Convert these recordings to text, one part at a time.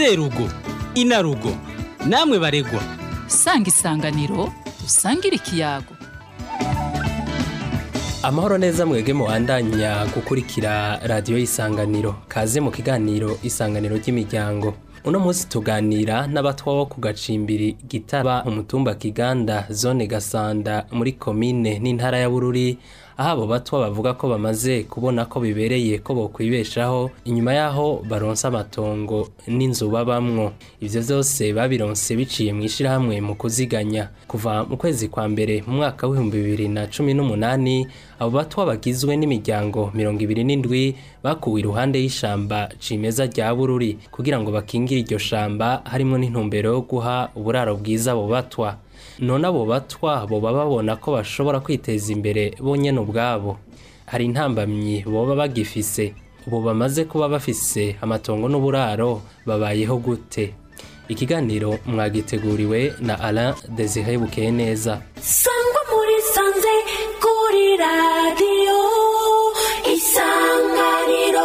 serugo inarugo namwe baregwa sanga isanganiro usangire ikiyago amahoro neza mwege mubandanya gukurikira radiyo y'isanganiro kaze mu kiganiro isanganiro ry'imiryango uno munsi tuganira n'abatwa bo ku gacimbiri gitaba umutumba kiganda zone gasanda muri komine n'intara ya bururi aho abo batwa bavuga ko bamaze kubona ko bibereye ko bokwibeshaho inyuma y'aho baronse amatongo n'inzu babamwo ivyo vyose babironse biciye mu ishirahamwe mu kuziganya kuva mu kwezi kwa mbere mu mwaka w'ibihumbi bibiri na cumi n'umunani abo batwa bagizwe n'imiryango mirongo ibiri n'indwi bakuwe iruhande y'ishamba cimeza rya bururi kugira ngo bakingire iryo shamba harimwo n'intumbero yo guha uburaro bwiza abo batwa none abo batwa boba babona ko bashobora kwiteza imbere bonyene ubwabo hari intambamyi boba bagifise ubu bamaze kuba bafise amatongo n'uburaro babayeho gute ikiganiro mwagiteguriwe na Alain Desire Bukeye neza sangwa muri sanze kuri radiyo isanganiro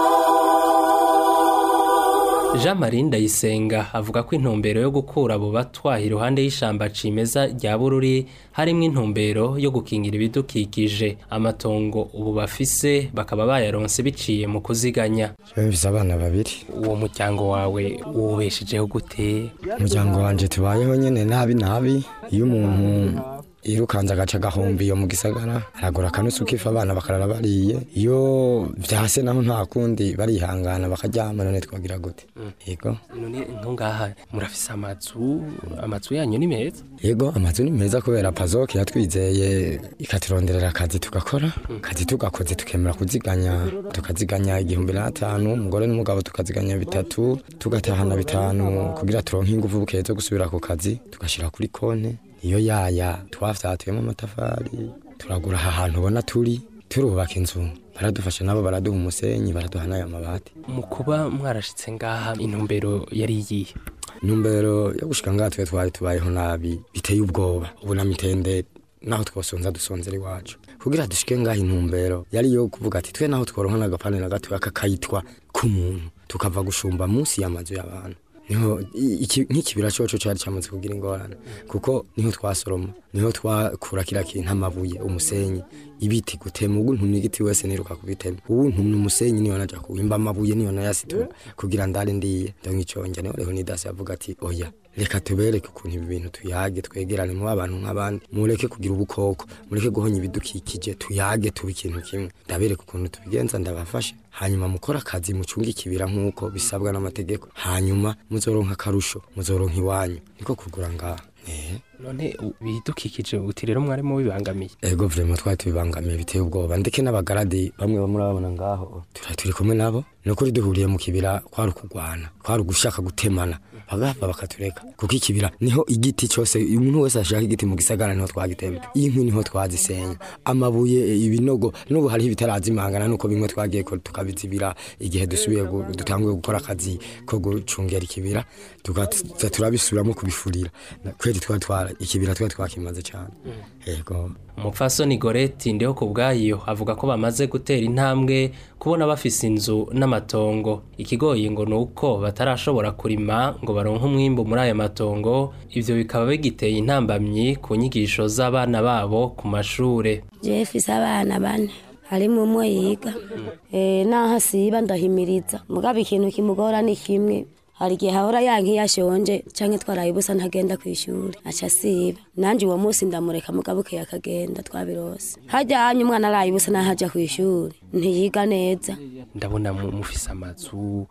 Jean Marie Ndayisenga avuga ko intumbero yo gukura abo batwa iruhande y'ishamba cimeza rya Bururi harimwo intumbero yo gukingira ibidukikije amatongo ubu bafise bakaba bayaronse biciye mu kuziganya bifise abana babiri uwo muryango wawe wubeshejeho gute umuryango wanje tubayeho nyene nabi nabi iyo umuntu yirukanze agaca agahomba iyo mu gisagara aragura akanusu k'ifu abana bakarara bariye iyo vyase naho nta kundi barihangana bakaryama none twagira gute yego none ntungaha murafise amazu amazu yanyu ni meza yego amazu ni meza kubera pazoke yatwizeye ikaturonderera akazi tugakora akazi tugakoze tukemera kuziganya tukaziganya igihumbi n'atanu umugore n'umugabo tukaziganya bitatu tugatahana bitanu kugira turonke ingufu bukeye zo gusubira ku kazi tugashira kuri konte iyo yaya twavyatuyemo amatafari turagura aha hantu ubona turi turubaka inzu baradufasha nabo baraduha umusenyi baraduha n'ayo mabati mu kuba mwarashitse ngaha intumbero yari iyihe intumbero yo gushika ngaha twe twari tubayeho nabi biteye ubwoba ubu na mitende naho twosonza dusonzera iwacu kugira dushike ngaha intumbero yari yo kuvuga ati twe naho tworonka n'agapane na gatoya kakayitwa k'umuntu tukava gushumba munsi y'amazu y'abantu niho iki- nk'ikibira coco cari camaze kugira ingorane kuko niho twasoroma niho twakura kira kintu amabuye umusenyi ibiti gutema ubu ntumye igiti wese niruka kubitema ubu ntumye umusenyi niyo naja kuwimba amabuye niyo nayasitura kugira ndare ndiye ndonke iconja niho reho nidasi yavuga ati oya reka tubereke ukuntu ibi bintu tuyage twegerane mu abantu nk'abandi mureke kugira ubukoko mureke guhonya ibidukikije tuyage tuba ikintu kimwe ndabereke ukuntu tubigenza ndabafashe hanyuma mukora akazi mucunge ikibira nk'uko bisabwa n'amategeko hanyuma muzoronka akarusho muzoronka iwanyu niko kugura ngaha Eh, none u- bidukikije uti rero mwarimo bibangamiye ego vrema twari tubibangamiye biteye ubwoba ndeke n'abagaradi bamwe bamurababona ngaho turi turi kumwe nabo nukuri duhuriye mu kibira kwari ukugwana kwari ugushaka gutemana bagahava bakatureka kuko ikibira niho igiti cyose umuntu wese ashaka igiti mu gisagara niho twagitema inkwi niho twazisenya amabuye ibinogo n'ubu hariho ibitarazimangana nuko bimwe twagiye ko tukabizibira igihe dusubiye gu- dutanguye gukora akazi ko gucungera ikibira tugaza turabisubiramo kubifurira Na- kweri twari twara ikibira twari twakimaze cyane yego umupfasoni goreti ndiho ku bwayo avuga ko bamaze gutera intambwe kubona bafise inzu n'amatongo ikigoyi ngo ni uko batarashobora kurima ngo baronke umwimbu muri ayo matongo ivyo bikaba bigiteye intambamyi ku nyigisho z'abana babo ku mashure jefise abana bane harimo umwe yiga Eh, naho asiba ndahimiriza mugabo ikintu kimugora ni kimwe hari igihe hahora yanka iyo ashonje canke twaraye ubusa ntagenda ku ishuri aca asiba nanje uwo munsi ndamureka mugabo ukeye akagenda twabirose harya hanya umwana araye ubusa naho aja ku ishuri ntiyiga neza ndabona mu- mufise amazu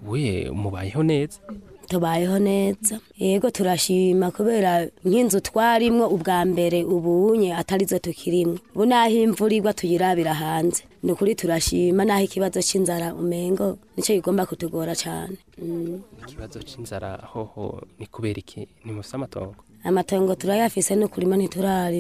we mubayeho neza tubayeho neza yego turashima kubera nk'inzu twarimwo ubwa mbere ubunye atarizo tukirimwo ubu naho imvura igwa tuyirabira hanze ni ukuri turashima naho ikibazo c'inzara umengo nico kigomba kutugora cane Mm. ikibazo c'inzara hoho ni kubera iki ni mufise amatongo amatongo turayafise no kurima ntiturarima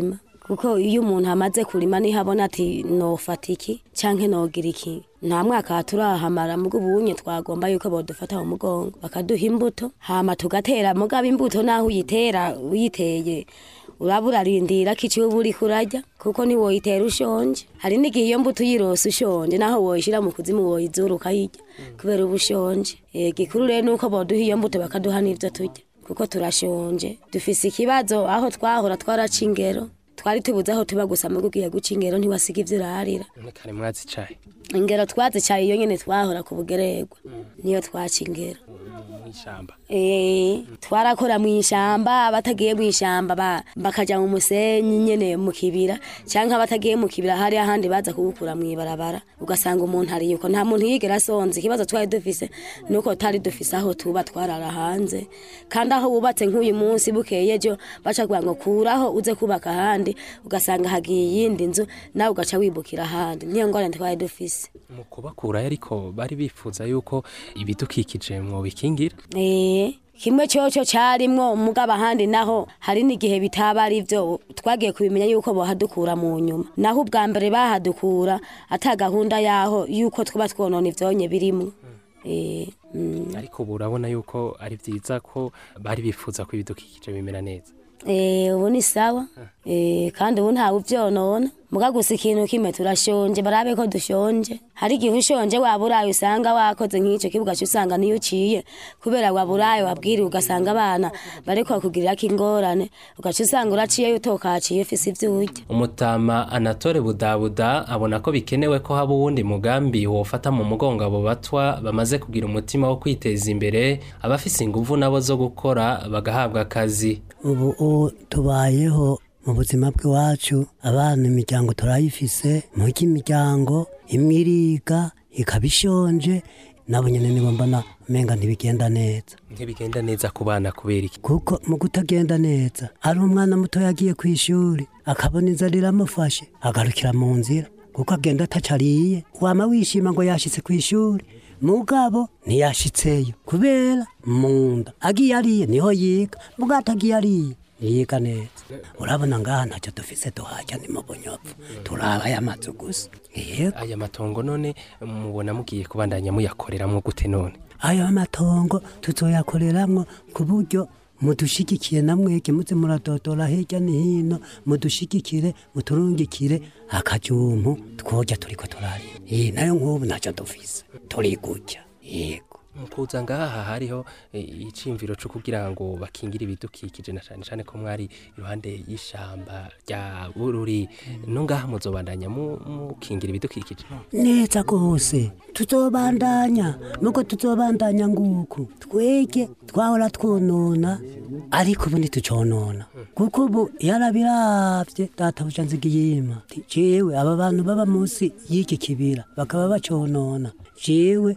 kuko iyo umuntu amaze kurima niho abona ati nofata iki canke nogira iki nta mwaka turahamara mugo ubunye twagomba yuko bodufata mu mugongo bakaduha imbuto hama tugatera mugabo imbuto naho uyitera uyiteye uraba urarindira ko iciwe uba uriko urarya kuko ntiwoyitera ushonje hari n'igihe iyo mbuto uyirose ushonje naho woyishira mu kuzimu woyizura ukayirya kubera uba ushonje Eh, gikuru rero nuko boduha iyo mbuto bakaduha n'ivyo turya kuko turashonje dufise ikibazo aho twahora twaraca ingero twari tubuze aho tuba gusa mugo ugiye guca ingero ntiwasiga ivyo urarira none kare mwazicaye ingero twazicaye iyo nyene twahora ku bugererwa niyo twaca ingero mw'ishamba Eh, twarakora mu ishamba abatagiye mu ishamba ba- bakaja mu musenyi nyene mu kibira canke abatagiye mu kibira hari ahandi baza kuwukura mu ibarabara ugasanga umuntu ari yuko nta muntu yigera asonze ikibazo twari dufise nuko tari dufise aho tuba twarara hanze kandi aho wubatse nk'uyu munsi bukeye ejo baca kugira ngo kuraho uze kubaka ahandi ugasanga hagiye iyindi nzu nawe ugaca wibukira ahandi niyo ngorane twari dufise mu kubakurayo ariko bari bifuza yuko ibidukikije mwobikingira Eh, kimwe cyoco carimwo mugabo ahandi naho hari n'igihe bitaba ari vyo twagiye kubimenya yuko bohadukura mu nyuma naho ubwa mbere bahadukura ata gahunda yaho yuko twaba twonona ivyonye birimwo Eh, mm. ariko ubu urabona yuko ari vyiza ko bari bifuza ko ibidukikije bimera neza Eh, ubu ni sawa Eh, kandi ubu ntawe uvyonona muga gusa ikintu kimwe turashonje barabe ko dushonje hari igihe ushonje waba uraye usanga wakoze nk'ico kibuga usanga niyo uciye kubera waba uraye wabwiriwe ugasanga abana bariko bakugirirako ingorane ugaca usanga uraciyeyo utokaciye ufise ivyo urya umutama anatole budabuda abona ko bikenewe ko haba uwundi mugambi wofata mu mugongo abo batwa bamaze kugira umutima wo kwiteza imbere abafise inguvu nabo zo gukora bagahabwa akazi ubu ubu tubayeho mu buzima bw'iwacu abana imiryango turayifise mugi imiryango imwe iriga ikaba ishonje nabo nyene nibo mbona umenga ntibigenda neza ntibigenda neza ku bana kubera iki kuko mu kutagenda neza ari umwana muto yagiye ku ishuri akabona inzara iramufashe agarukira mu nzira kuko agenda atacariye wama wishima ngo yashitse ku ishuri mugabo ntiyashitseyo kubera mu nda agiye ariye niho yiga mugabo atagiye ariye ntiyiga neza urabona ngaha ntacyo dufise duhajya ni mu bunyopfu turaba aya mazu gusa yego aya matongo none mubona mugiye kubandanya muyakoreramwo gute none ayo matongo tuzoyakoreramwo ku buryo mudushigikiye namwege muze muradodora hirya no hino mudushigikire muturungikire akajumpu twoja turiko turarima iyi nayo nk'ubu ntacyo dufise turi gutya yego mukuza ngaha hariho eh, iciyumviro co kugira ngo bakingire ibidukikije na cane cane ko mwari iruhande y'ishamba rya bururi no ngaha muzobandanya mu- mukingira ibidukikije neza rwose tuzobandanya nuko tuzobandanya nguku twege twahora twonona ariko ubu ntituconona kuko ubu yarabiravye databuja nzigiyima Ati, jewe aba bantu baba munsi y'iki kibira bakaba baconona jewe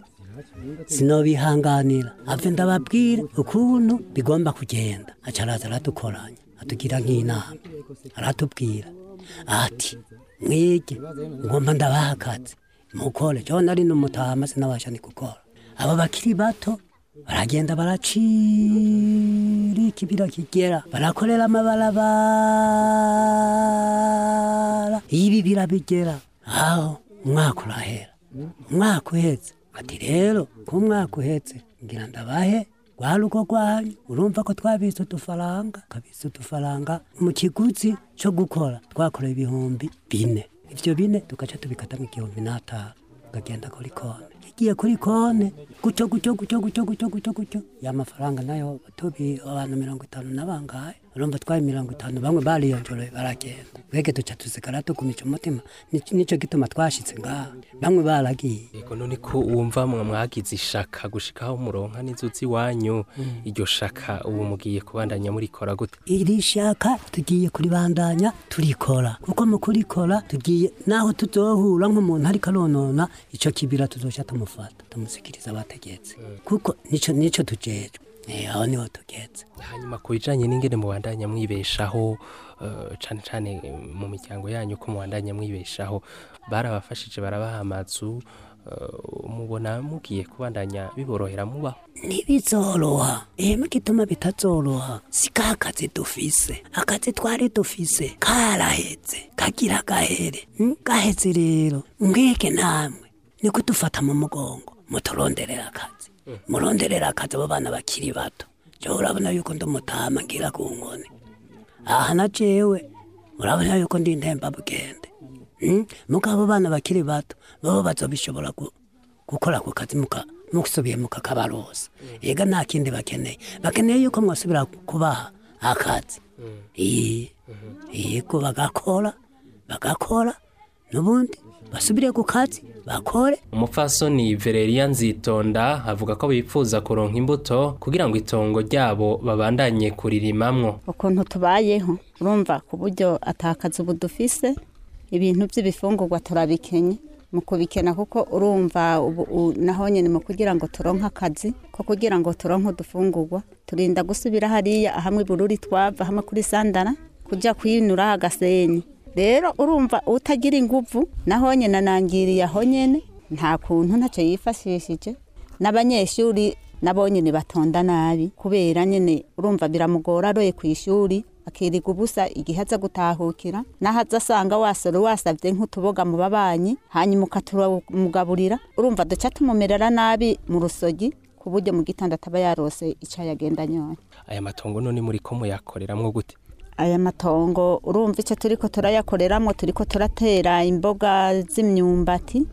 sinobihanganira ave ndababwire ukuntu bigomba kugenda aca araza aradukoranya atugira nk'inama aratubwira ati mwige ngomba ndabaha akazi mukore jewe nari n'umutama sinabasha ni gukora abo bakiri bato baragenda baracira ikibira kigera barakorera amabarabara ibi birabigera aho umwaka urahera umwaka uhetse ati rero ko umwaka uhetse ngira ndabahe rwa rugo rwanyu urumva ko twabitse udufaranga kabitse udufaranga mu kiguzi cyo gukora twakoreye ibihumbi bine ivyo bine tugaca tubikatamo igihumbi n'atanu ukagenda kuri kone igiye kuri kone gutyo gutyo gutyo gutyo gutyo gutyo gutyo ya mafaranga nayo tubi abantu mirongo itanu na bangahe urumva twari mirongo itanu bamwe bariyonjoroye baragenda twege duca tusigara tugumisha umutima Nico- nico gituma twashitse ngaha bamwe baragiye yego none ko wumva mwa mwagize ishaka gushikaho muronka n'inzuzi iwanyu iryo shaka ubu mugiye kubandanya murikora gute iri shaka tugiye kuribandanya turikora kuko mu kurikora tugiye naho tuzohura nk'umuntu ariko aronona ico kibira tuzoca tumufata tumusikiriza abategetse kuko nico nico tujejwe Eh, aho niho tugeze hanyuma ku bijanye n'ingene mubandanya mwibeshaho eh, cane cane mu miryango yanyu ko mubandanya mwibeshaho barabafashije barabaha amazu eh, mubona mugiye kubandanya biborohera mubaho ntibizoroha ihema gituma bitazoroha si ka kazi dufise akazi twari dufise karaheze kagira gahere mm? gaheze rero mwege namwe ni kudufata mu mugongo muturonderera akazi muronderera akazi abo bana bakiri bato jewe urabona yuko ndi umutama ngira ku nkoni aha na jewe urabona yuko ndi intemba bugende mm? mugabo bana bakiri bato babo bazobishobora gu- gukora ako kazi muka musubiye mukakabarosa ega nta kindi bakeneye bakeneye yuko mwasubira kubaha akazi iyi yego bagakora bagakora n'ubundi basubire ku kazi bakore umupfasoni Valeria Nzitonda avuga ko bipfuza kuronka imbuto kugira ngo itongo ryabo babandanye kuririmamwo ukuntu tubayeho urumva ku buryo atakaza ubu dufise ibintu by'ibifungurwa turabikenye mu kubikena kuko urumva ubu u- naho nyine mu kugira ngo turonke akazi ko kugira ngo turonke udufungurwa turinda gusubira hariya hamwe bururi twava hamwe kuri sandara kujya kwinura agasenyi rero urumva utagira inguvu naho nyine anangiriye aho nyine nta kuntu ntacyo yifashishije n'abanyeshuri nabo nyine batonda nabi kubera nyine urumva biramugora aroye ku ishuri akiriga ubusa igihe aza gutahukira naho aza asanga wasore wasabye nk'utuboga mu babanyi hanyuma ukatumugaburira urumva duca tumumerera nabi mu rusogi ku buryo mu gitondo ataba yarose icyo yagenda anyoye aya matongo none muri ko muyakoreramwo gute aya matongo urumva icyo turi ko turayakoreramo turi ko turatera imboga z'imyumbati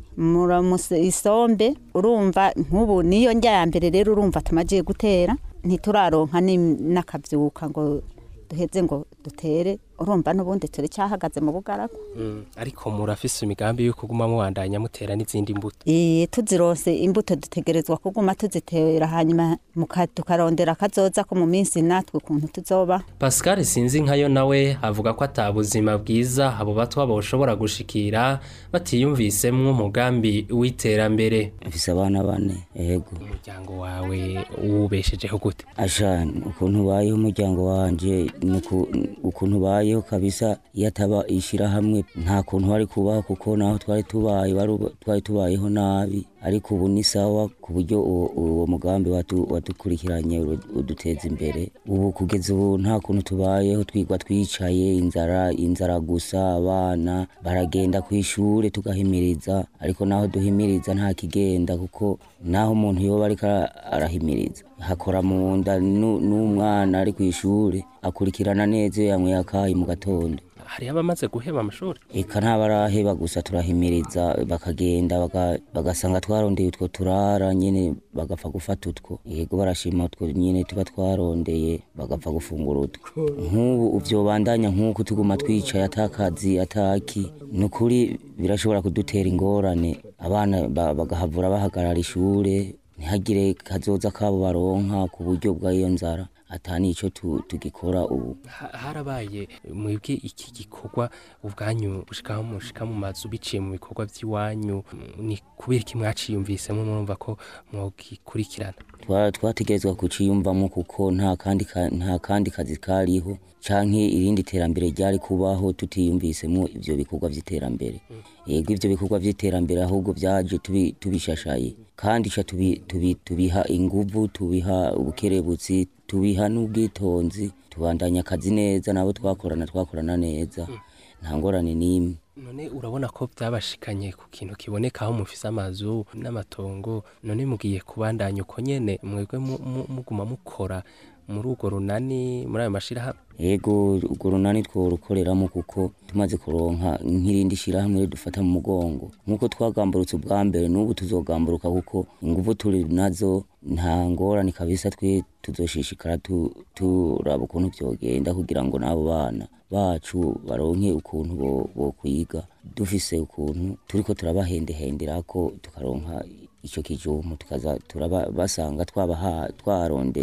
muramuse isombe urumva nk'ubu niyo njya ya mbere rero urumva tumagiye gutera ntituraronka ni- n'akabyuka ngo duheze ngo dutere urumva n'ubundi turi cyahagaze mu bugaragu Mm, ariko murafise imigambi yo kuguma mubandanya mutera n'izindi mbuto Eh, tuzironse imbuto dutegerezwa kuguma tuzitera hanyuma muka- tukarondera akazoza ko mu minsi natwe ukuntu tuzoba Pascal sinzi nkayo nawe avuga ko ata buzima bwiza abo batwa boshobora gushikira batiyumvisemwo umugambi w'iterambere mfise abana bane yego umuryango wawe wubeshejeho gute asha ukuntu ubayeho umuryango wanje nuku- ukuntu ubayeho kabisa iyo ataba ishyirahamwe nta kuntu wari kubaho kuko naho twari tubaye wari- twari tubayeho nabi ariko ubu ni sawa ku buryo uwo uwo mugambi watu- wadukurikiranye uru- uduteza imbere ubu kugeza ubu nta kuntu tubayeho twigwa twicaye inzara inzara gusa abana baragenda ku ishuri tugahimiriza ariko naho duhimiriza nta kigenda kuko naho umuntu yoba ariko ara- arahimiriza hakora mu nda nu- n'umwana ari ku ishuri akurikirana neza iyo yanyweye akayi mu gatondo hariho abamaze guheba amashuri eka ntabaraheba gusa turahimiriza bakagenda baga- bagasanga twarondeye utwo turara nyine bagapfa gufata utwo yego barashima utwo nyine tuba twarondeye bagapfa gufungura utwo nk'ubu uvyobandanya nk'uko tuguma twicaye atakazi ataki ni ukuri birashobora kudutera ingorane abana ba- bagahavura bahagarara ishure ntihagire kazoza kabo baronka ku buryo bw'iyo nzara ata nico tu- tugikora ubu Ha- harabaye mwebwe iki gikorwa ubwanyu bushika mushika mu mazu biciye mu bikorwa by'iwanyu mm, ni kubera iki mwaciyumvisemo murumva ko mwogikurikirana Twa- twategerezwa kuciyumvamo kuko nta kandi ka- nta kandi kazi kariho canke irindi terambere ryari kubaho tutiyumvisemo ivyo bikorwa vy'iterambere yego ivyo bikorwa vy'iterambere ahubwo vyaje tubi- tubishashaye kandi ca tubi- tubi- tubiha inguvu tubiha ubukerebutsi tubiha n'ubwitonzi tubandanya akazi neza nabo twakorana twakorana neza nta ngorane n'imwe none urabona ko byabashikanye ku kintu kiboneka aho mufise amazu n'amatongo none mugiye kubandanya uko nyene mwebwe mu- mu- muguma mukora muri urwo runani muri ayo mashirahamwe yego urwo runani tworukoreramo kuko tumaze kuronka nk'irindi shirahamwe dufata mu mugongo nk'uko twagamburutse ubwa mbere n'ubu tuzogamburuka kuko inguvu turi nazo nta ngorane kabisa twe tuzoshishikara tu- turaba ukuntu vyogenda kugira ngo n'abo bana bacu baronke ukuntu bo- bokwiga dufise ukuntu turiko turabahendehenderako tukaronka ico kijumu tukaza turaba basanga twabaha twarondeye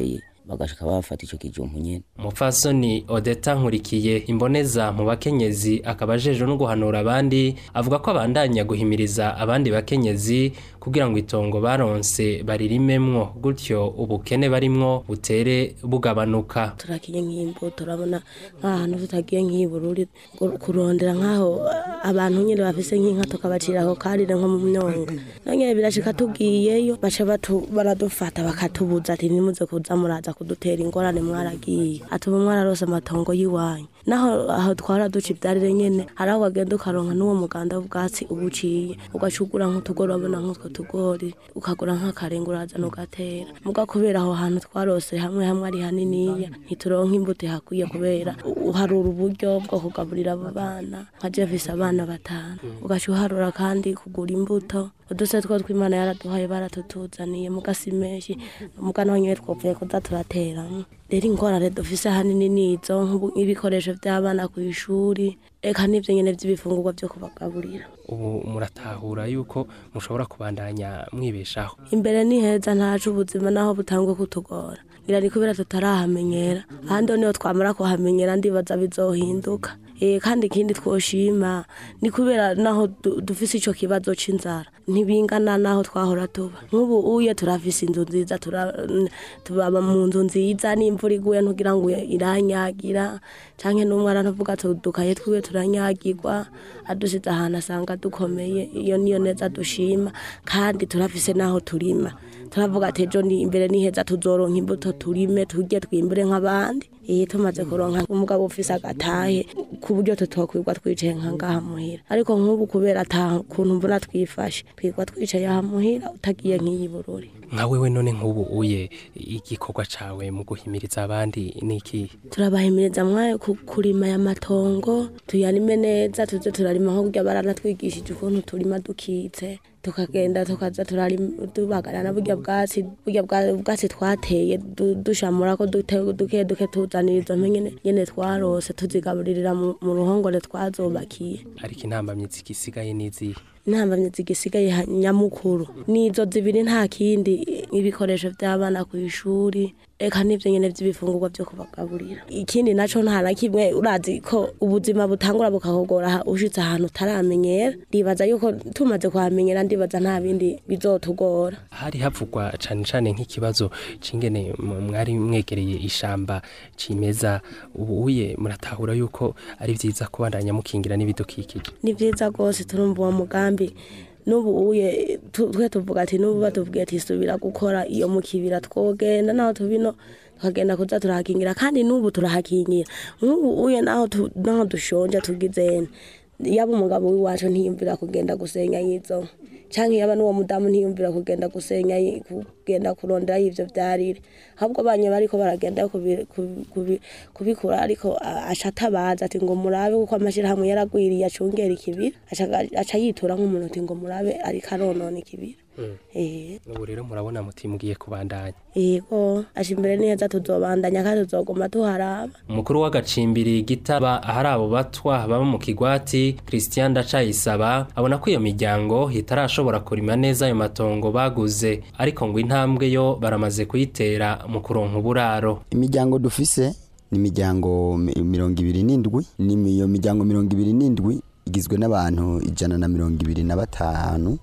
bagashika bafata ico kijumpu nyene umupfasoni odeta nkurikiye imboneza mu bakenyezi akaba ajejwe no guhanura abandi avuga ko abandanya guhimiriza abandi bakenyezi kugira ngo itongo baronse baririmemwo gutyo ubukene barimwo butere bugabanuka turakiye nk'imbuto turabona nk'ahantu tutagiye nk'ibururi kurondera nk'aho abantu nyine bafise nk'inka tukabacira ako karire nko mu myonga nonyene birashika tugiyeyo baca batu- baradufata bakatubuza ati nimuze kuza muraza kudutera ingorane mwaragiye ati ubu mwararose amatongo y'iwanyu naho aho twara duca ivyarire nyene hari aho wagenda ukaronka n'uwo muganda w'ubwatsi ubuciye ugacugura nk'utugori wabona nk'utwo tugori ukagura nk'akarenga urazana ugatera muga kubera aho hantu twarose hamwe hamwe ari haniniya ntituronka imbuto ihakwiye kubera u- uharura uburyo bwo kugaburira abo bana nka jefise abana batanu ugaca uharura kandi kugura imbuto uduse two tw'imana yaraduhaye baratutuzaniye muga si menshi muga naho nyene twopfuye kuza turateramo rero ingorane dufise ahanini nizo nk'ubu- nk'ibikoresho vy'abana ku ishuri eka n'ivyo nyene vy'ibifungurwa vyo kubagaburira ubu muratahura yuko mushobora kubandanya mwibeshaho imbere ni heza ntacu ubuzima naho butangwe kutugora ngira ni kubera tutarahamenyera ahandi ho niho twamara kuhamenyera ndibaza bizohinduka Eh, kandi ikindi twoshima ni kubera naho du- dufise ico kibazo c'inzara ntibingana naho twahora tuba nk'ubu uye turafise inzu nziza tura- n- tubaba mu nzu nziza n'imvura iguye ntugira ngo iranyagira canke n'umwana ntuvuga tudukaye twiwe turanyagirwa adusize ahantu asanga dukomeye iyo niyo neza dushima kandi turafise naho turima turavuga ati ejo ni imbere ni heza tuzoronka imbuto turime turye twimbure nk'abandi iyi tumaze kuronka umugabo ufise agatahe ku buryo tutokwirwa twicaye nka ngaha muhira ariko nk'ubu kubera ata kuntu mbona twifashe twirwa twicaye aha muhira utagiye nk'iyi bururi nka wewe none nk'ubu uye igikorwa cawe mu guhimiriza abandi ni iki turabahimiriza mwaye ku- kurima aya matongo tuyarime neza tuze turarima nko burya baranatwigishije ukuntu turima dukitse tukagenda tukaza turarima tubagarana burya bwatsi burya bwa- bwatsi twateye du- dushamura ko dute- duke duke tuzanira izo mpe nyene- nyene twarose tuzigaburirira mu mu ruhongore twazubakiye ariko intambamyi zigisigaye n'izihe intambamyi zigisigaye ha- nyamukuru nizo zibiri nta kindi ibikoresho by'abana ku ishuri eka n'ivyo nyene vy'ibifungurwa vyo kubagaburira ikindi naco nta na kimwe urazi ko ubuzima butangura bukakugora ha- ushitse ahantu utaramenyera ndibaza yuko tumaze kuhamenyera ndibaza nta bindi bizotugora hari havugwa cane cane nk'ikibazo c'ingene mu- mwari mwegereye ishamba cimeza ubu uye muratahura yuko ari vyiza kubandanya mukingira n'ibidukikije ni vyiza rwose turumva uwo mugambi n'ubu uye tu- twe tuvuga ati n'ubu batubwiye ati subira gukora iyo mu kibira twogenda naho tubino tukagenda kuza turahakingira kandi n'ubu turahakingira nk'ubu uye naho tu- naho dushonje tugizene yaba umugabo w'iwacu ntiyumvira kugenda gusenya yizo canke yaba n'uwo mudamu ntiyumvira kugenda gusenya yi- kugenda kurondera y'ivyo vyarire ahubwo banye bariko baragenda kubi- kubi- kubi- kubikura ariko a- aca atabaza ati ngo murabe kuko amashirahamwe yaragwiriye acungera ikibira aca- aca yitura nk'umuntu ati ngo murabe ariko aronona ikibira Eh, ubu rero murabona muti mugiye kubandanya yego aca imbere neza tuzobandanya kandi tuzoguma tuharaba umukuru w'agacimbiri gitaba ahari abo batwa baba mu kigwati christian ndacayisaba abona ko iyo miryango itarashobora kurima neza ayo matongo baguze ariko ngo intambwe yo baramaze kuyitera mu kuronka uburaro imiryango dufise ni imiryango mi- mirongo ibiri n'indwi ni iyo miryango mirongo ibiri n'indwi igizwe n'abantu ijana na mirongo ibiri na batanu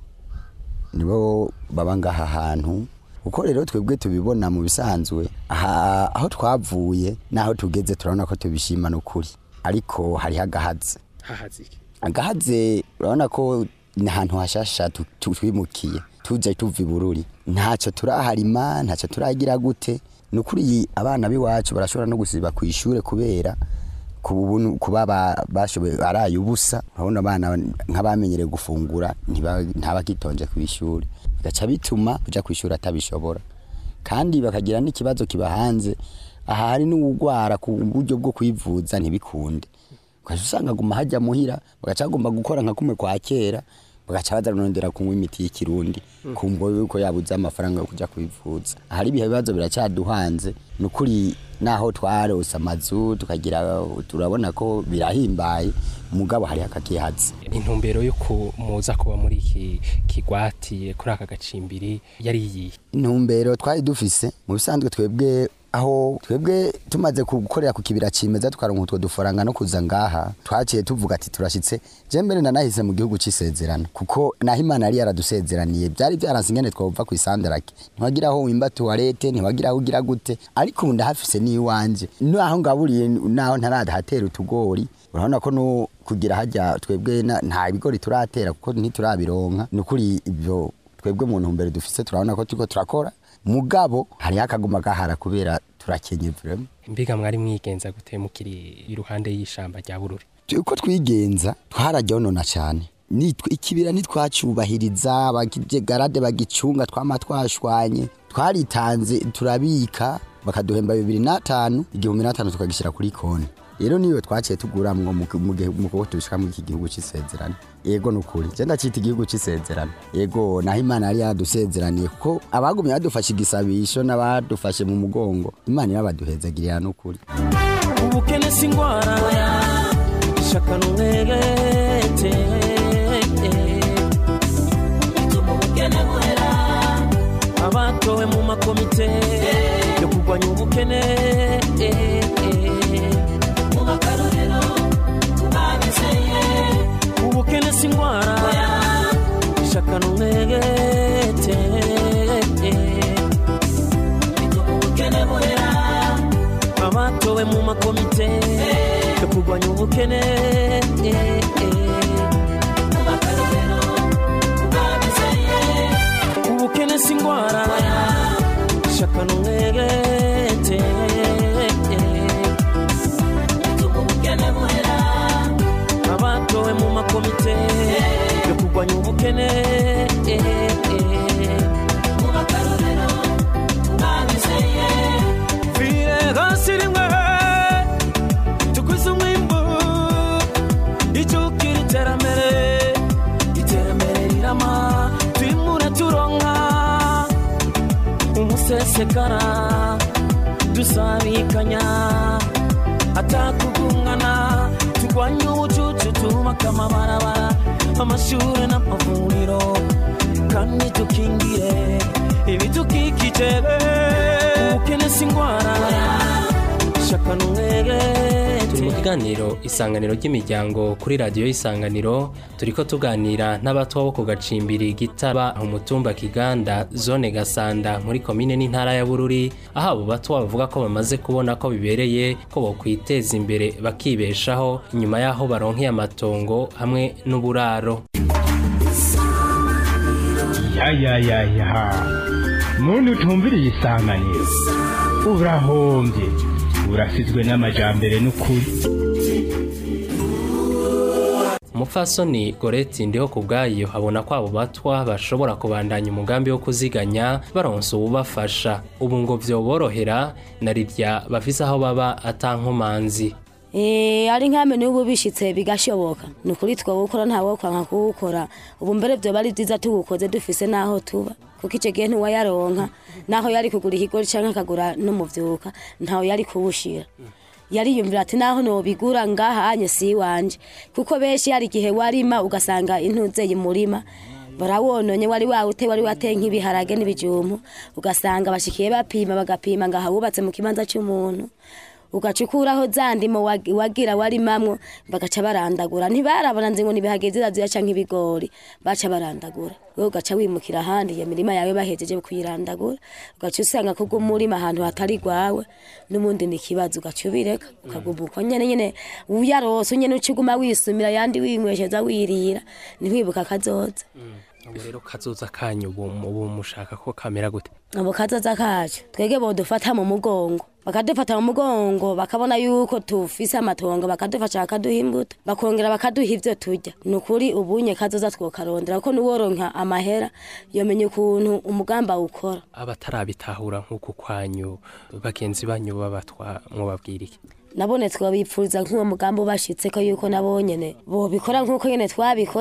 nibo baba ngaha hantu uko rero twebwe tubibona mu bisanzwe aha aho twavuye n'aho tugeze turabona ko tubishima n'ukuri ariko hariho agahaze hahazike agahaze urabona ko ni ahantu hashasha tu- tu- twimukiye tuje tuva i bururi ntacyo turaharima ntacyo turagira gute ni ukuri abana b'iwacu barashobora no gusiba ku ishuri kubera ku buntu- kuba ba- bashoboye araye ubusa urabona abana nk'abamenyereye gufungura ntiba- ntabakitonje ku ishuri bigaca bituma kuja ku ishuri atabishobora kandi bakagira n'ikibazo kiba hanze aha hari n'uwugwara ku buryo bwo kwivuza ntibikunde ugaca usanga aguma hajya muhira bagaca bagomba gukora nka kumwe kwa kera bagaca bazarondera kunywa imiti y'ikirundi kumva yuko yabuze amafaranga yo kuja kwivuza ahari ibihe bibazo biracyaduhanze ni ukuri naho twarose amazu tukagira turabona ko birahimbaye umugabo hariho akakihazi intumbero yo kumuza kuba muri iki kigwati kuri aka gacimbiri yari iyihe intumbero twari dufise mu bisanzwe twebwe aho twebwe tumaze gukorera ku kibira cimeza tukaronka utwo dufaranga no kuza ngaha twaciye tuvuga ati turashitse je mbere nanahise mu gihugu c'isezerano kuko naho imana yari yaradusezeraniye byari byaranse ingene twova ku isandarake ntiwagira aho wimba tuwarete ntiwagira aho ugira gute ariko ubu ndahafise n'iwanje naho ngaburiye naho ntaradahatera utugori urabona ko no kugira hajya twebwe na- nta bigori turatera kuko ntiturabironka ni ukuri ibyo twebwe mu ntumbero dufise turabona ko turiko turakora mugabo hariho akaguma gahara kubera turakenye vrema mbiga mwari mwigenza gute mukiri iruhande y'ishamba rya bururi uko twigenza twarajyonona cyane Nitwe- ikibira ntitwacubahiriza garade bagicunga twama twashwanye twaritanze turabika bakaduhemba bibiri n'atanu igihumbi n'atanu tukagishyira kuri konti rero niyo twaciye tuguramwo mu mu gihe- mu kuboko tubishika muri iki gihugu c'isezerano yego ni ukuri je ndacita igihugu c'isezerano yego naho imana yari yaradusezeraniye kuko abagumye badufashe igisabisho n'abadufashe mu mugongo imana irabaduhezagirira n'ukuri ubukene si indwara shaka n'umwegete bituma ubukene buhera abatowe mu makomite yo kurwanya ubukene mu makarorero babizeye ubukene si indwara shaka n'umwegete bituma ubukene buhera abatowe mu makomite yo kurwanya ubukene ubukene si indwara shaka n'umwegete abatowe mu makomite yo kurwanya ubukene vire hasi rimwe tukwize umwimbu icyukira iterambere iterambere rirama twimure turonka umusesekara dusabikanya atakugungana turwanye ubucucu twubaka amabarabara amashuri n'amavuriro kandi dukingire ibidukikije ubukene si indwara shaka n'umwegete turi mu kiganiro isanganiro ry'imiryango kuri radiyo isanganiro turiko tuganira n'abatwa bo ku gacimbiri gitaba umutumba kiganda zone gasanda muri komine n'intara ya bururi aho abo batwa bavuga ko bamaze kubona ko bibereye ko bokwiteza imbere bakibeshaho inyuma y'aho baronkeye amatongo hamwe n'uburaro ya ya ya ya muntu utumviriye isanganiro urahombye urasizwe n'amajambere n'ukuri umupfasoni goreti ndiho ku bwayo abona ko abo batwa bashobora kubandanya umugambi wo kuziganya baronsa uwubafasha ubu ngo vyoborohera na rirya bafise aho baba atankomanzi Eh, ari nkame n'ubu bishitse bigashoboka ni ukuri twawukora ntawe kwanka kuwukora ubu mbere vyoba ari vyiza tuwukoze dufise n'aho tuba kuko ico gihe ntiwayaronka naho yari kugura ikigori canke akagura n'umuvyuka ntawe yari kuwushira yariyumvira ati naho nobigura ngahanye si wanje kuko benshi hari igihe warima ugasanga intuzeye murima barawononye wari wawute wari wateye nk'ibiharage n'ibijumbu ugasanga bashikiye bapima bagapima ngaha wubatse mu kibanza c'umuntu ugacukuraho za ndimo wag- wagira warimamwo bagaca barandagura ntibarabona nzi ngo nibihageze ziraziya canke ibigori baca barandagura wewe ugaca wimukira ahandi iyo mirima yawe bahejeje kuyirandagura ugaca usanga kubwo umurima ahantu hatari gwawe n'ubundi ni ikibazo ugaca ubireka ukaguma uko nyene nyene uyarose nyene uciguma wisumira yandi winywesheza wirira ntiwibuka kazoza ubu rero kazoza kanyu ubu ubu mushaka ko kamera gute abo kazoza kacu twege bodufata mu mugongo bakadufata mu mugongo bakabona yuko tufise amatongo bakadufasha bakaduha imbuto bakongera bakaduha ivyo turya ni ukuri ubunye kazoza twokarondera kuko nuworonka amahera yomenya ukuntu umugamba ukora abatarabitahura nk'uku kwanyu bagenzi banyu babatwa mwobabwira iki nabone twabipfuriza nk'uwo mugambi ubashitse ko yuko nabo nyene bobikora nk'uko nyene twabikoze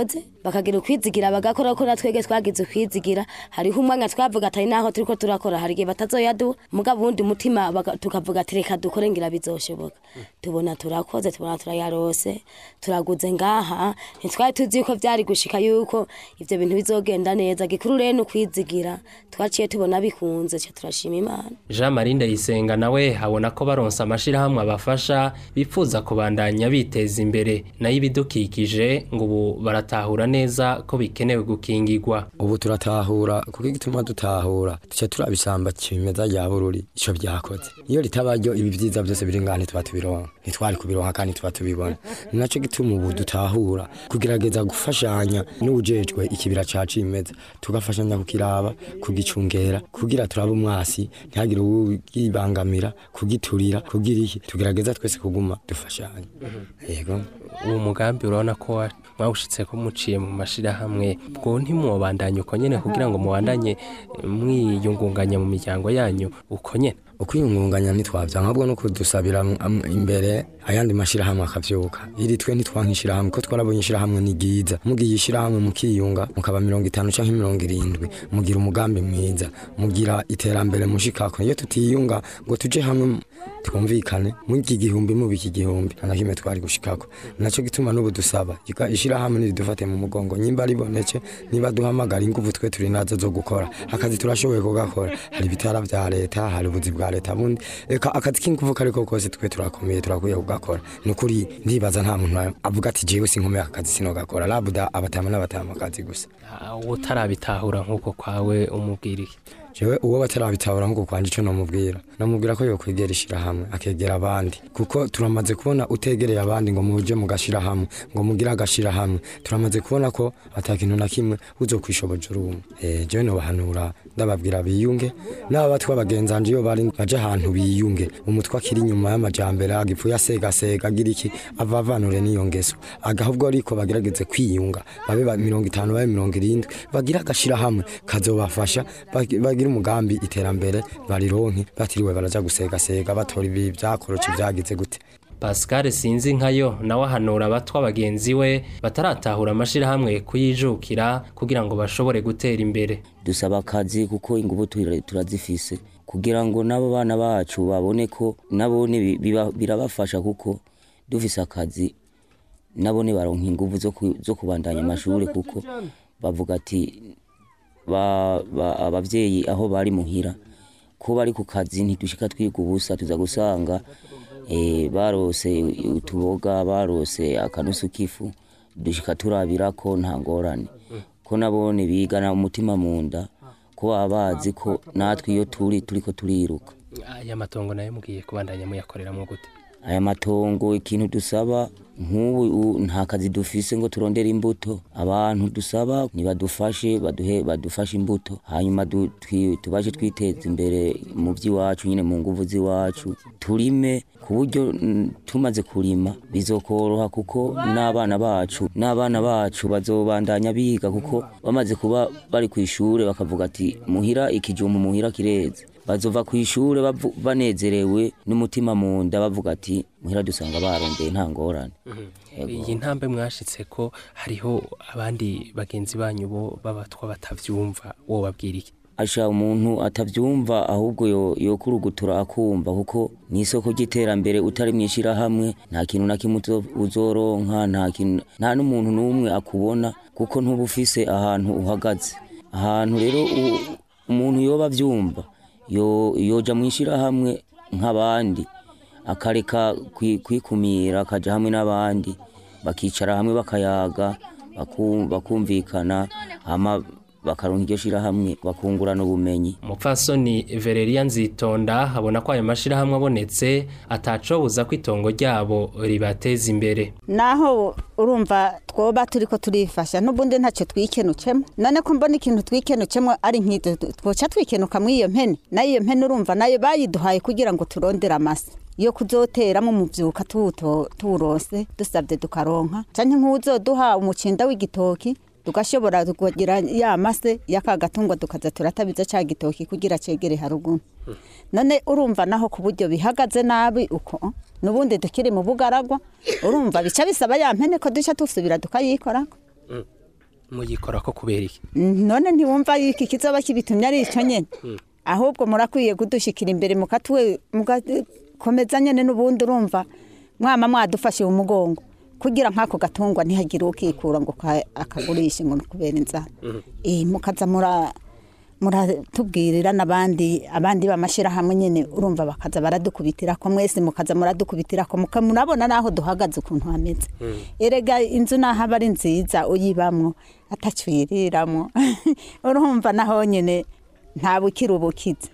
bakagira ukwizigira bagakora ko natwege twagize ukwizigira hariho umwanya twavuga atari naho turiko turakora hari igihe batazoyaduha mugabo uwundi mutima baka- tukavuga ati reka dukore ngira bizoshoboka tubona turakoze tubona turayarose turaguze ngaha ntitwari tuzi yuko vyari gushika yuko ivyo bintu bizogenda neza gikuru rero ni ukwizigira twaciye tubona bikunze ca turashima imana Jean Marie Ndayisenga nawe abona ko baronsa amashirahamwe abafasha bipfuza kubandanya biteza imbere nayo ibidukikije ngo ubu baratahura neza ko bikenewe gukingirwa ubu turatahura kuko igituma dutahura tuca turabisamba kimeza rya bururi ico vyakoze iyo ritaba ryo ibi vyiza vyose biri ngaha ntituba tubironka ntitwari kubironka kandi tuba tubibona ni naco gituma ubu dutahura kugerageza gufashanya n'uwujejwe ikibira ca cimeza tugafashanya kukiraba kugicungera kugira turabe umwasi ntihagire uwibangamira kugiturira kugira iki tugerageza twese kuguma dufashanya yego uwo mugambi urabona ko wa- mwawushitse ko muciye mu mashirahamwe bwo ntimwobandanye uko nyene kugira ngo mubandanye eh, mwiyungunganya mu miryango yanyu uko nyene ukwiyungunganya ntitwavyanka ahubwo no kudusabira am- imbere ayandi mashirahamwe akavyuka iri twe ntitwanka ishirahamwe ko twarabonye ishirahamwe ni ryiza mugiye ishirahamwe mukiyunga mukaba mirongo itanu canke mirongo irindwi mugira umugambi mwiza mugira iterambere mushikako iyo tutiyunga ngo tuje hamwe twumvikane mw'iki gihumbi mubi iki gihumbi nta na kimwe twari gushikako naco gituma n'ubu dusaba ika- ishirahamwe niridufate mu mugongo nyimba riboneke niba duhamagara inguvu twe turi nazo zo gukora akazi turashoboye kugakora hari ibitara vya leta hari ubuzi bwa leta bundi eka akazi k'inguvu kariko kose twe turakomeye turakwiye kugakora ni ukuri ndibaza nta muntu avuga ati jewe sinkomeye aka kazi sinogakora labuda abatama n'abatama akazi gusa Ah, utarabitahura nk'uko kwawe umubwira iki jewe uwo batarabitahura nk'uko kwanje ico nomubwira nomubwira ko yokwegera ishirahamwe akegera abandi kuko turamaze kubona utegereye abandi ngo muje mugashira hamwe ngo mugire agashira hamwe turamaze kubona ko ata kintu na kimwe uzokwishoboje urumwe eh jewe nobahanura ndababwira biyunge n'aba batwa bagenzanje iyo bari baje ahantu biyunge umutwe akiri inyuma y'amajambere agipfuye asegasega agira iki avavanure n'iyo ngeso agahubwo ariko bagerageze kwiyunga babe ba mirongo itanu babe mirongo irindwi bagira agashira hamwe kazobafasha bagi- bagira umugambi iterambere barironke batiriwe baraja gusegasega batora ibi vyakorotse vyagize gute Pascal sinzi nkayo nawe ahanura abatwa bagenzi we bataratahura amashirahamwe kuyijukira kugira ngo bashobore gutera imbere dusaba akazi kuko inguvu tura- turazifise kugira ngo n'abo bana bacu babone ko nabone bi- biba- birabafasha kuko dufise akazi nabone baronka inguvu zo ku- zo kubandanya amashuri kuko bavuga ati ba- ba- abavyeyi aho bari muhira ko bari ku kazi ntidushika twiga ubusa tuza gusanga eh, barose utuboga barose akanusu k'ifu dushika turabira ko nta ngorane ko nabone bigana umutima mu nda ko baba bazi ko natwe iyo turi turiko turiruka aya matongo nayo mugiye kubandanya muyakoreramo gute aya matongo ikintu dusaba nk'ubu u- nta kazi dufise ngo turondere imbuto abantu dusaba nibadufashe baduhe badufashe imbuto hanyuma du- twi- tubashe twiteza imbere mu by'iwacu nyine mu nguvu z'iwacu turime ku buryo mm, tumaze kurima bizokoroha kuko n'abana bacu n'abana bacu bazobandanya biga kuko bamaze kuba bari ku ishure bakavuga ati muhira ikijumbu muhira kireze bazova ku ishure bavu- banezerewe n'umutima mu nda bavuga ati muhira dusanga barondeye nta ngorane Yego. iyi ntambwe mwashitse ko hariho abandi bagenzi banyu bo b'abatwa batavyumva wowe babwira iki asha umuntu atavyumva ahubwo yo- yokurugutura akumva kuko ni isoko ry'iterambere utari mw'ishirahamwe nta kintu na kimwe uzo- uzoronka nta kintu nta n'umuntu n'umwe akubona kuko ntuba ufise ahantu uhagaze ahantu rero u- umuntu yoba avyumva yo- yoja mw'ishirahamwe nk'abandi akareka kwi- kwikumira akaja hamwe n'abandi bakicara hamwe bakayaga baku- bakumvikana hama bakaronka iryo shirahamwe bakungurana ubumenyi umupfasoni Valeria Nzitonda abona ko ayo mashirahamwe abonetse atacobuza ko itongo ryabo ribateza imbere naho urumva twoba turiko turifasha n'ubundi ntacyo twikenucemo none ko mbona ikintu twikenucemo ari nk'ibyo twoca twikenuka muri iyo mpene nayo iyo mpene urumva nayo bayiduhaye kugira ngo turondere amase yo kuzoteramo umuvyuka tuwuto- tuwurose dusabye tukaronka canke nk'uwuzoduha umucinda w'igitoki tugashobora kugira ya mase y'aka gatungwa tukaza turatabiza ca gitoki kugira cegere haruguru none urumva naho ku buryo bihagaze nabi uko n'ubundi tukiri mu bugaragwa urumva bica bisaba ya mpene ko duca dusubira tukayikorako muyikora ko kubera iki none ntiwumva iki kizoba kibitumye ari ico nyene ahubwo murakwiye kudushikira imbere mukatwe mugakomeza nyene n'ubundi urumva mwama mwadufashe umugongo kugira nk'ako gatungwa ntihagire ukikura ngo ka- akagurishe ngo kubera inzara eh mukaza mura muratubwirira n'abandi abandi b'amashyirahamwe nyine urumva bakaza baradukubitira ko mwese mukaza muradukubitira ko muka- murabona n'aho duhagaze ukuntu hameze erega inzu naho aba ari nziza uyibamwo atacwiriramwo urumva naho nyine nta bukira ubukiza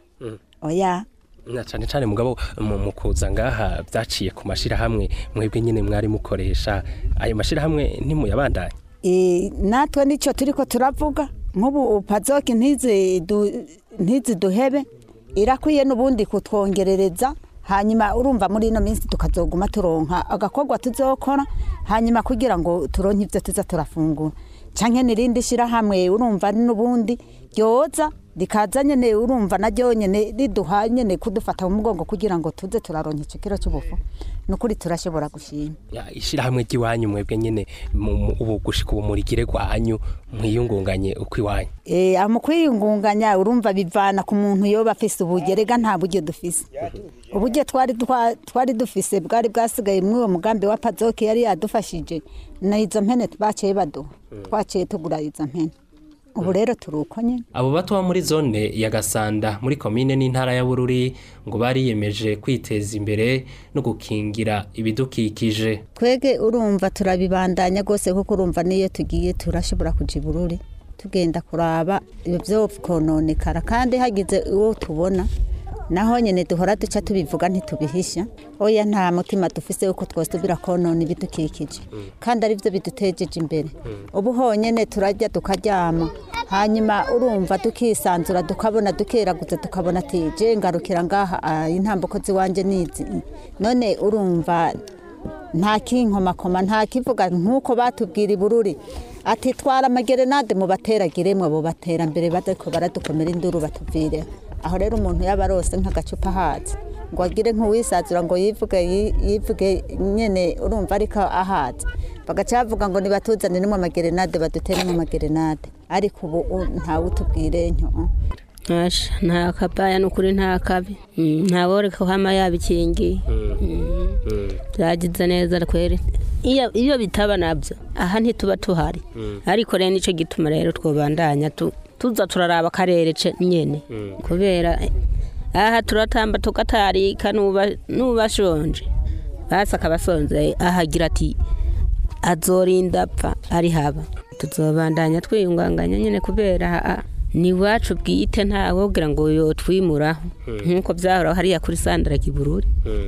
oya na cyane cyane mugabo mu mu kuza ngaha byaciye ku mashyirahamwe mwebwe nyine mwari mukoresha ayo mashyirahamwe ntimuyabandanye Eh, natwe nicyo turiko turavuga nk'ubu pazoki ntizi du- ntiziduhebe irakwiye n'ubundi kutwongerereza hanyuma urumva muri ino minsi tukazoguma turonka agakorwa tuzokora hanyuma kugira ngo turonke ibyo tuza turafungura canke n'irindi shirahamwe urumva n'ubundi ryoza rikaza nyene urumva naryo nyene riduha nyene kudufata mu mugongo kugira ngo tuze turaronka ico kiro c'ubufu nukuri turashobora gushima Ya, ishyirahamwe ry'iwanyu mwebwe nyine mu- mu- ubu gushika ubu murigire gwanyu mwiyungunganye uko iwanyu Eh, mu kwiyungunganya urumva bivana ku muntu yoba afise ubugerega nta buryo dufise uburyo twari twa- twari dufise bwari bwasigaye muri uwo mugambi wa pazoki yari yadufashije na izo mpene baciye baduha twaciye tugura izo mpene ubu rero turi uko nyine abo bato bo muri zone ya gasanda muri komine n'intara ya bururi ngo bariyemeje kwiteza imbere no gukingira ibidukikije twege urumva turabibandanya rwose kuko urumva niyo tugiye turashobora kuja ibururi tugenda kuraba ibyo byo kononekara kandi hagize uwo tubona naho nyine duhora duca tubivuga ntitubihisha oya nta mutima dufise yuko twosubira konona ibidukikije kandi ari byo bidutejeje imbere ubu honyine turajya tukaryama hanyuma urumva tukisanzura tukabona dukeraguza tukabona ati je ngarukira ngaha ah, intambuko ziwanje nizi none urumva nta kinkomakoma nta kivuga nk'uko batubwira ibururi ati twara amagerenade mu bateragiremwe abo baterambere badako baradukomera induru batuvire aho rero umuntu yaba arose nk'agacupa ahazi ngo agire nk'uwisazura ngo yivuge yi- yivuge nyene urumva ariko ahazi bagaca bavuga ngo nibatuzaniremo amagerenade baduteremo amagerenade ariko ubu u- ntawe utubwire ntyo Asha, nta kabaya n'ukuri nta kabi Mm, ntaworeka ko hama yabikingiye byagize neza kweri iyo iyo bitaba nabyo aha ntituba tuhari ariko rero nicyo gituma rero twobandanya tu- tuza turaraba akarere ce nyene kubera eh, aha turatamba tugatarika nuba nubashonje basi akabasonze ahagira ati azorinda apfa ari haba tuzobandanya twiyunganganya nyine kubera aha ni iwacu bwite ntawe wogira ngo yotwimuraho nk'uko byahora hariya kuri sandara kibururi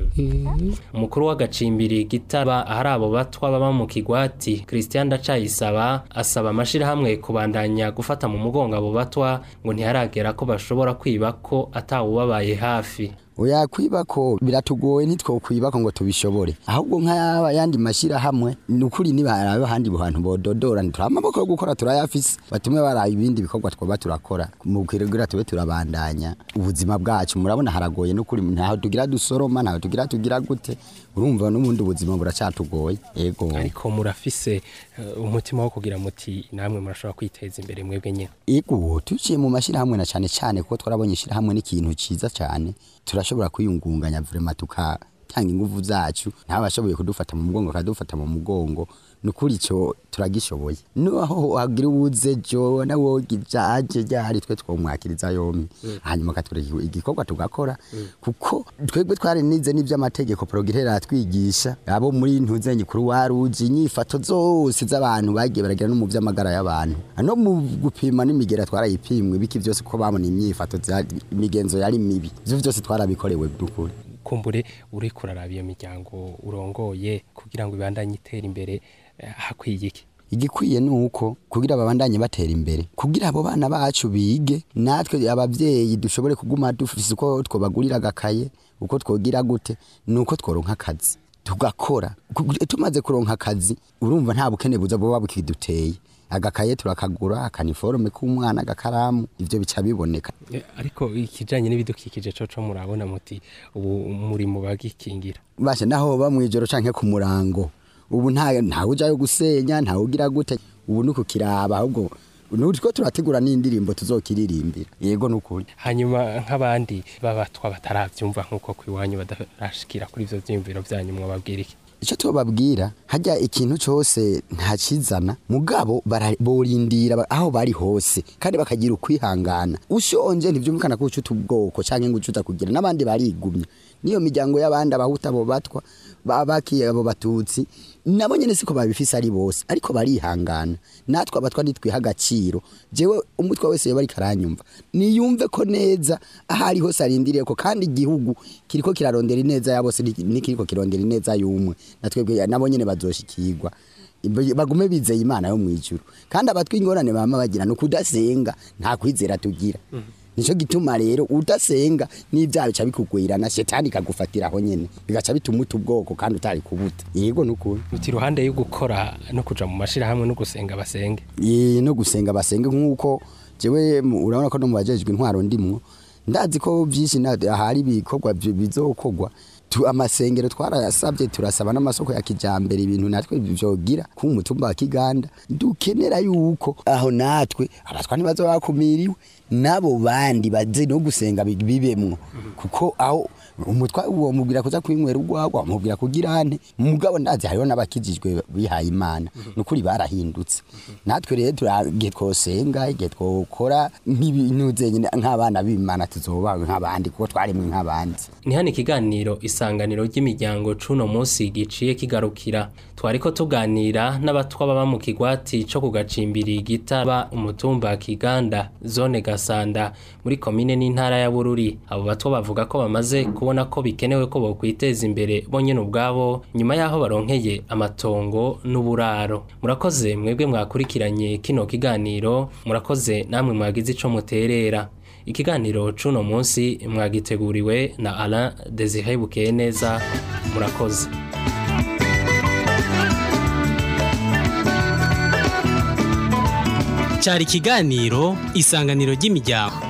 umukuru w'agacimbiri gitaba ahari abo batwa baba mu kigwati christian ndacayisaba asaba amashyirahamwe kubandanya gufata mu mugongo abo batwa ngo ntiharagera ko bashobora kwiba ko atawubabaye hafi oya kwibako biratugoye ntitwokwibako ngo tubishobore ahubwo nk'ayaba yandi mashyirahamwe ni ukuri nibarabe ahandi hantu bododora ntituri amaboko yo gukora turayafise batume baraba ibindi bikorwa twoba turakora mu kugira tube turabandanya ubuzima bwacu murabona haragoye n'ukuri ntaho tugira dusoroma ntaho tugira tugira gute urumva n'ubundi ubuzima buracatugoye ego ariko murafise eh, umutima wo kugira muti namwe murashobora kwiteza imbere mwebwe nyine ego tuciye mu mashyirahamwe na cyane cyane kuko twarabonye ishyirahamwe n'ikintu cyiza cyane turashobora kwiyungunganya vrema tukatanga ingufu zacu ntawe ashoboye kudufata mu mugongo akadufata mu mugongo ni ukuri icyo turagishoboye naho hagira uwuze jo nawo gijaje ryari twe twomwakiriza yombi hanyuma akatwereka igikorwa tugakora kuko twebwe twari nize n'iby'amategeko porogirera atwigisha abo muri ntuzenye kuri waruji inyifato zose z'abantu bagiye baragira no mu by'amagara y'abantu no mu gupima n'imigera twarayipimwe biki byose ko babona imyifato za- imigenzo yari mibi ibyo byose twarabikorewe by'ukuri kumbure uri kuraraba iyo miryango urongoye kugira ngo ibandanye itera imbere eh, hakwiye iki igikwiye ni uko kugira babandanye batera imbere kugira abo bana bacu bige natwe ababyeyi dushobore kuguma dufise uko twobagurira agakaye uko twogira gute ni uko tworonka akazi tugakora Ku- tumaze kuronka akazi urumva nta bukene buza buba bukiduteye agakaye turakagura akaniforume k'umwana agakaramu ivyo bica biboneka Eh, ariko ikijanye n'ibidukikije coco murabona muti ubu muri mu bagikingira basha naho ba mwijoro canke ku murango ubu nta ntawe ujayo gusenya ntawe ugira gute ubu ni ukukiraba ahubwo nutwo turategura n'indirimbo tuzokiririmbira yego nukuri hanyuma nk'abandi babatwa bataravyumva nk'uko kwiwanyu badarashikira kuri ivyo vyiyumviro vyanyu mwababwira iki icyo tubabwira hajya ikintu cyose ntakizana mugabo bara- borindira ba- aho bari hose kandi bakagira ukwihangana ushonje ntibyumvikana ko ucuta ubwoko cyangwa ngo ucuta kugira n'abandi barigumya niyo miryango y'abandi abahuta abo batwa bakiye abo batutsi nabo nyine siko babifise ari bose ariko barihangana natwe abatwa nitwiha agaciro jewe umutwe wese yoba ariko aranyumva niyumve ko neza aho ari hose arindiriye ko kandi igihugu kiriko kirarondera ineza ya bose niki- nikiriko kirondera ineza y'umwe natwebwe nabo nyene bazoshikirwa Ibe- bagume bizeye imana yo mwijuru kandi abatwi ingorane bama bagira no kudasenga nta kwizera tugira nico gituma rero udasenga n'ibyaha bica bikugwirana shetani ikagufatira aho nyene bigaca bituma uta ubwoko kandi utari kubuta yego nukuri uti iruhande yo gukora no kuja mu mashirahamwe no gusenga basenge Ye, no gusenga basenge nk'uko jewe mu- urabona ko no mu bajejwe intwaro ndimwo ndazi ko byinshi na- ahari ibikorwa bi- bizokorwa tu amasengero twarayasabye turasaba n'amasoko ya kijambere ibintu natwe byogira ku mutumba wa Kiganda dukenera yuko aho natwe abatwa ntibazo bakumiriwe nabo bandi baze no gusenga bi- bibemwo kuko aho umutwa uwo mubwira kuza kwinywera urwagwa mubwira kugira ante mugabo ndazi hariho n'abakijijwe bihaye imana nukuri barahindutse natwe rero turagiye twosenga igihe twokora nk'ibintu zenyine nk'abana b'imana tuzoba nk'abandi kuko twaremwe nk'abandi ni hano ikiganiro isanganiro ry'imiryango cuno munsi giciye kigarukira twariko tuganira n'abatwa baba mu kigwati co ku gacimbiri gitaba umutumba kiganda zone gasanda muri komine n'intara ya bururi abo batwa bavuga ko bamaze kubona ko bikenewe ko bokwiteza imbere bonyene ubwabo nyuma y'aho baronkeye amatongo n'uburaro murakoze mwebwe mwakurikiranye kino kiganiro murakoze namwe mwagize ico muterera ikiganiro cuno munsi mwagiteguriwe na Alain Desire Bukeye neza murakoze cyari ikiganiro isanganiro ry'imiryango